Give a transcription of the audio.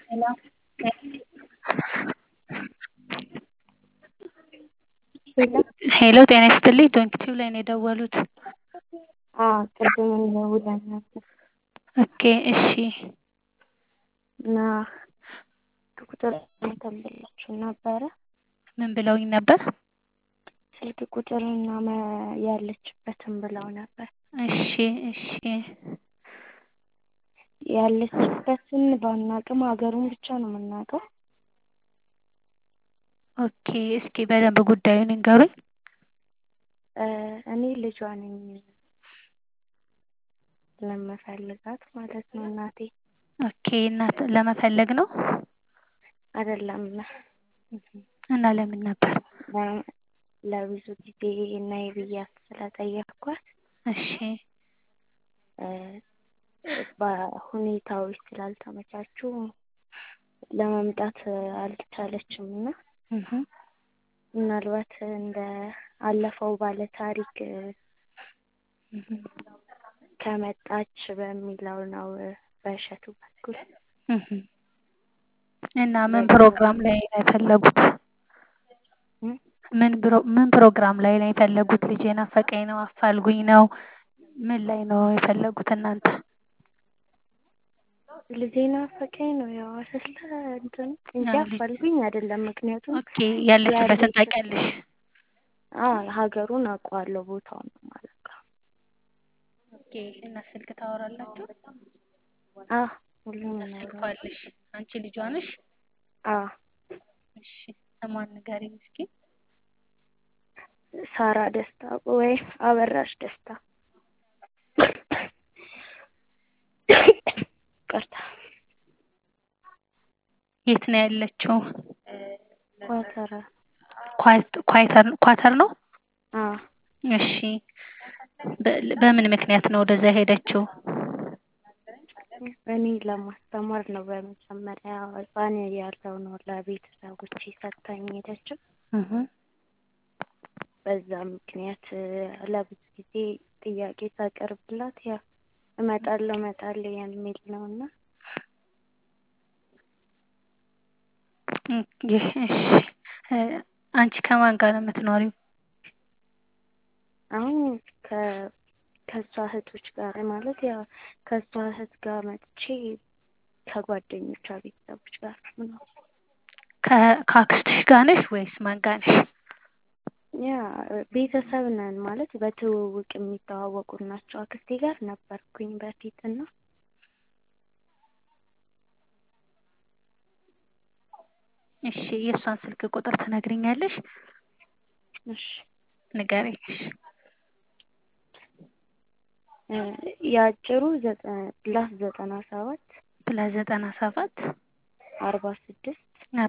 ሄሎ ጤና ይስጥልኝ ዶንኪቲዩብ ላይ ነው የደወሉት። አዎ ቅድም ደውለን ነበር ኦኬ እሺ እና ቁጥር እንትን ብላችሁ ነበረ ምን ብለውኝ ነበር? ስልክ ቁጥርና መ- ያለችበትን ብለው ነበር። እሺ እሺ ያለችበትን ባናቅም ሀገሩን ብቻ ነው የምናውቀው። ኦኬ እስኪ በደንብ ጉዳዩን ይንገሩኝ። እ እኔ ልጇ ነኝ ለምፈልጋት ማለት ነው እናቴ ኦኬ እናት ለመፈለግ ነው አይደለም እና ለምን ነበር? ለ- ለብዙ ጊዜ ነይ ብያት ስለጠየቅኳት እሺ እ በሁኔታዎች ስላልተመቻቹ ለመምጣት አልቻለችም እና እህ ምናልባት እንደ አለፈው ባለ ታሪክ እህ ከመጣች በሚለው ነው በእሸቱ በኩል እህ እና ምን ፕሮግራም ላይ ነው የፈለጉት? እ ምን ፕሮ ምን ፕሮግራም ላይ ነው የፈለጉት? ልጄ ናፈቀኝ ነው አፋልጉኝ ነው ምን ላይ ነው የፈለጉት እናንተ? ልጄ ናፈቀኝ ነው ያው አይደለ እንትኑ እንጂ አዎ፣ ልጅ- አፋልጉኝ አይደለም። ምክንያቱም ኦኬ ያለችበትን ያለች- ታውቂያለሽ? አዎ ሀገሩን አውቀዋለሁ ቦታውን ነው የማላውቀው። ኦኬ እና ስልክ ታወራላችሁ? አዎ ሁሉም እና ስልኳ ነው አለሽ? አንቺ ልጇ ነሽ? አዎ እሺ ስሟን ንገሪኝ እስኪ። ሳራ ደስታ ወይ አበራሽ ደስታ ይቅርታ የት ነው ያለችው? ኳተራ ኳት- ኳተር ኳተር ነው? አዎ እሺ በ- በምን ምክንያት ነው ወደዛ ሄደችው? እኔ ለማስተማር ነው በመጀመሪያ ህፃን ያለው ነው ለቤተሰቦቼ ሰጥታኝ ሄደችው። እህ በዛ ምክንያት ለብዙ ጊዜ ጥያቄ ሳቀርብላት ያው እመጣለሁ እመጣለሁ የሚል ነው እና ኦኬ እሺ እ አንቺ ከማን ጋር ነው የምትኖሪው? አሁን ከ ከእሷ እህቶች ጋር ማለት ያው ከእሷ እህት ጋር መጥቼ ከጓደኞቿ ቤተሰቦች ጋር ነው። ከ- ከአክስትሽ ጋር ነሽ ወይስ ማን ጋር ነሽ? ያ ቤተሰብ ነን ማለት በትውውቅ የሚተዋወቁ ናቸው። አክስቴ ጋር ነበርኩኝ በፊት እና እሺ የእሷን ስልክ ቁጥር ትነግሪኛለሽ? እሺ ንገሪኝ እሺ። እ የአጭሩ ዘጠ ፕላስ ዘጠና ሰባት ፕላስ ዘጠና ሰባት አርባ ስድስት